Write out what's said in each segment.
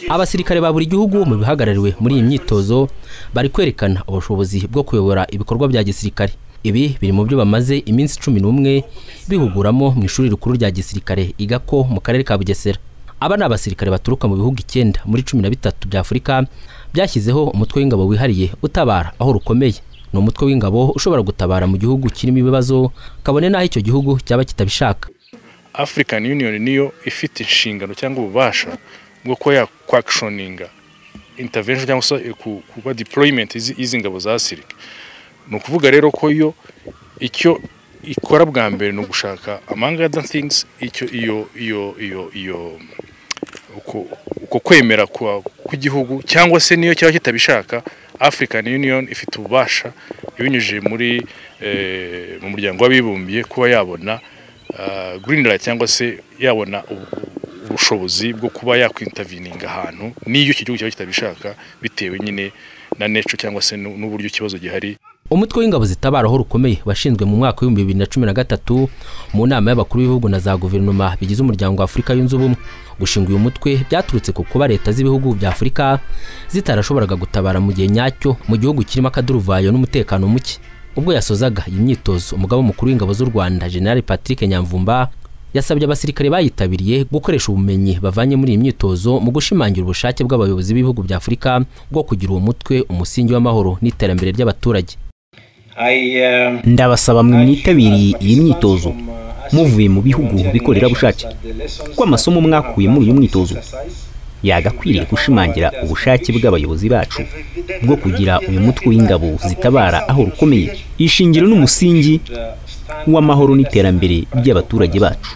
abasirikare ba buri gihugu mu bihagarariwe muri iyi myitozo bari kwerekana ubushobozi bwo kuyobora ibikorwa bya gisirikare ibi biri mu byo bamaze iminsi cumi n'umwe bihuguramo mu ishuri rikuru rya gisirikare igako mu karere ka bugesera aba ni abasirikare baturuka mu bihugu icyenda muri cumi na bitatu bya afurika byashyizeho umutwe w'ingabo wihariye utabara aho rukomeye ni umutwe w'ingabo ushobora gutabara mu gihugu kirimo ibibazo kabone n'aho icyo gihugu cyaba kitabishaka African Union niyo ifite inshingano cyangwa ububasha bwo kuba yakwagishoninga intervention cyangwa se kuba deployment y'izi ngabo za sirike ni ukuvuga rero ko yo icyo ikora bwa mbere ni ugushaka among other things icyo iyo iyo iyo iyo uko kwemera kw'igihugu cyangwa se niyo cyaba kitabishaka African Union ifite ububasha ibinyujije muri mu muryango w'abibumbiye kuba yabona greenlight cyangwa se yabona ubushobozi bwo kuba yakwintavininga ahantu n'iyo iki gihugu cyaba kitabishaka bitewe nyine na nature cyangwa se n'uburyo ikibazo gihari umutwe w'ingabo zitabaraho rukomeye washinzwe mu mwaka w'ibihumbi bibiri na cumi na gatatu mu nama y'abakuru b'ibihugu na za guverinoma bigize umuryango wa afurika yunze ubumwe gushinga uyu mutwe byaturutse ku kuba leta z'ibihugu bya afurika zitarashoboraga gutabara mu gihe nyacyo mu gihugu kirimo akaduruvayo n'umutekano muke ubwo yasozaga iyi myitozo umugaba mukuru w'ingabo z'u rwanda general patrick nyamvumba yasabye abasirikare bayitabiriye gukoresha ubumenyi bavanye muri iyi myitozo mu gushimangira ubushake bw'abayobozi b'ibihugu bya afurika bwo kugira uwo mutwe umusingi w'amahoro n'iterambere ry'abaturage ndabasaba mwe mwitabiriye iyi myitozo muvuye mu bihugu bikorerabushake kuko amasomo mwakuye muri uyu mwitozo yagakwiriye gushimangira ubushake bw'abayobozi bacu bwo kugira uyu mutwe w'ingabo zitabara aho rukomeye ishingiro n'umusingi w'amahoro n'iterambere ry'abaturage bacu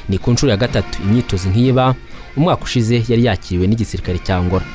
ni ku nshuro ya gatatu imyitozo nk'iba umwaka ushize yari yakiriwe n'igisirikare cya ngora